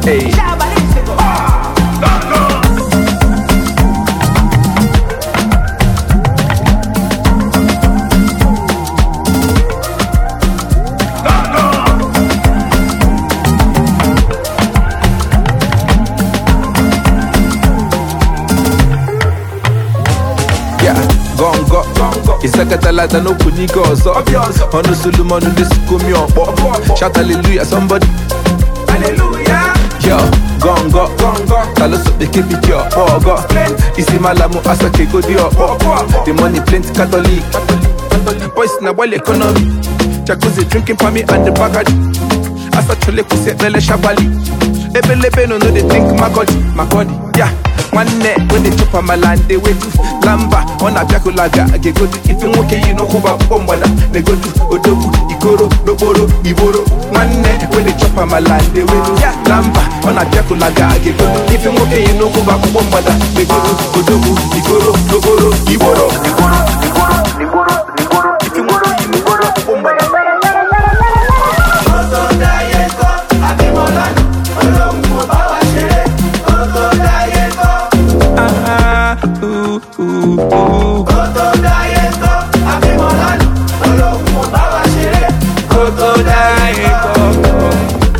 Hey. Yeah, gongo ịsakatalata n'okwu n'ike ọzọ ọnụ solomon na-esikomi ọkpọ shout hallelujah somebody yo gongo taloso bekebiki ọkpọ ọgọ isi malamu asake godi ọkpọ the money plenty catholic boys na gbali economy jacuzzi drinking pami and the bagadi asachole kwụsị ekpele shabali ebelebe no no dey think makodi makodi ya nwanne wey dey chop amala and dey wetu lamba ọ na-abịakụlaga ga-egodu ife nwoke yi n'ụkwụba akwụkwọ mgbada na-egodu odogwu ikoro n'okporo igboro nwanne wey dey chop amala and dey wetu lamba ọ na-abịakụlaga ga-egodu ife nwoke yi n'ụkwụba akwụkwọ mgbada na-egodu odogwu ikoro n'okporo igboro igboro igboro igboro igboro ife nwoke yi n'ụkwụba akwụkwọ mgbada Ah, ooh, ooh, ooh. Kótó dáyé kọ́kọ́.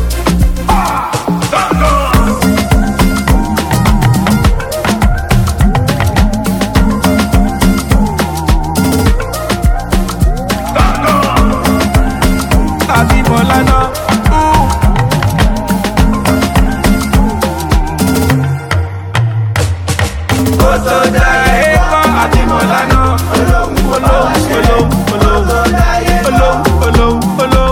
Abímbọ́lá náà. ooh. Kótó dáyé kọ́ Abímbọ́lá náà. Olóhùn olóhùn olóhùn olóhùn olóhùn olóhùn.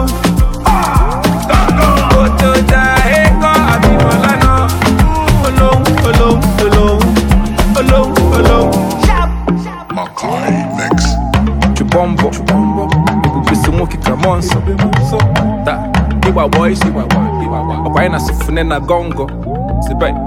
Kótó dáyé kọ́ Abímbọ́lá náà. Olóhùn olóhùn olóhùn olóhùn olóhùn. Makai Mix. Chubombo, ebubisi nwoke ka mọ nsọ ta ịgba boys ọkwa anyị na sifune na gongo sibe